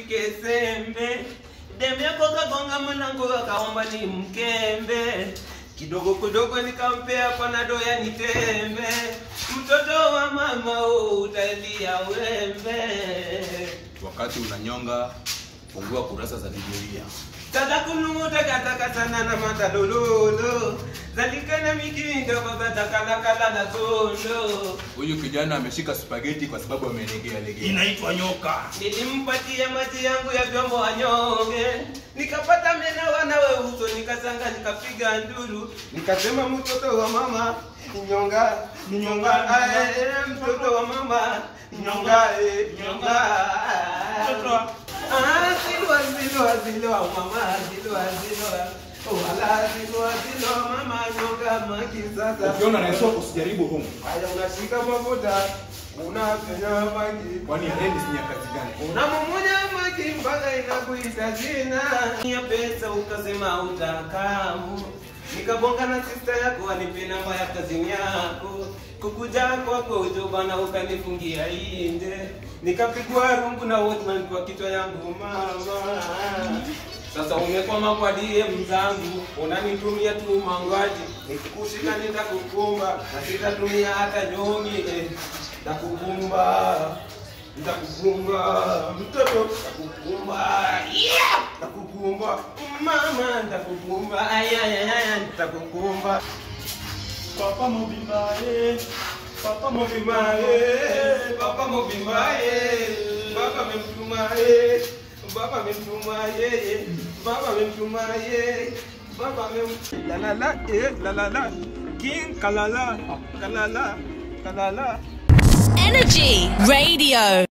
nishike sembe demu yako kagonga mlango akaomba ni mkembe kidogo kidogo nikampea panado ya nitembe mtoto wa mama oh, utalia wembe Wakati unanyonga, fungua kurasa za Biblia. Tata kunuta kataka sana na matadololo zalikana mikindo baba takalakala na kondo Huyu kijana ameshika spaghetti kwa sababu amelegea legea. Inaitwa nyoka. nilimpatia maji yangu ya vyombo anyonge nikapata mena wanawe uso nikasanga nikapiga nduru nikasema mtoto wa mama nyonga nyonga ae mtoto wa mama nyonga eh, nyonga Mtoto wa- Ah, zilwa zilwa zilwa mama zilwa zilwa wala zilwa zilwa mama nyonga maki sasa Ukiona naeswa usijaribu humu. haya unashika mafuta unapenya maki Kwani rendi si nyakati gani? unamumunya maki mpaka inakuita jina ya pesa ukasema utakamu nikabonga na sista yako anipe namba ya kazini yako kukuja kwako ujobana ukanifungia inde nikapigwa rungu na watman kwa kichwa yangu mama sasa umekwama kwa DM zangu unanitumia tu mangwaji nikikushika nitakukumba na sitatumia hata nyongi eh. Nitakukumba nitakukumba mtoto nitakukumba yeah! nitakukumba mama nitakukumba ayayaya nitakukumba Papa mobimba eh. Papa mobimba Mobimae, eh. papa mobimae, baba memtumae, baba memtumae, baba memtumae, baba mem la la la eh la la la king kalala kalala kalala Energy Radio.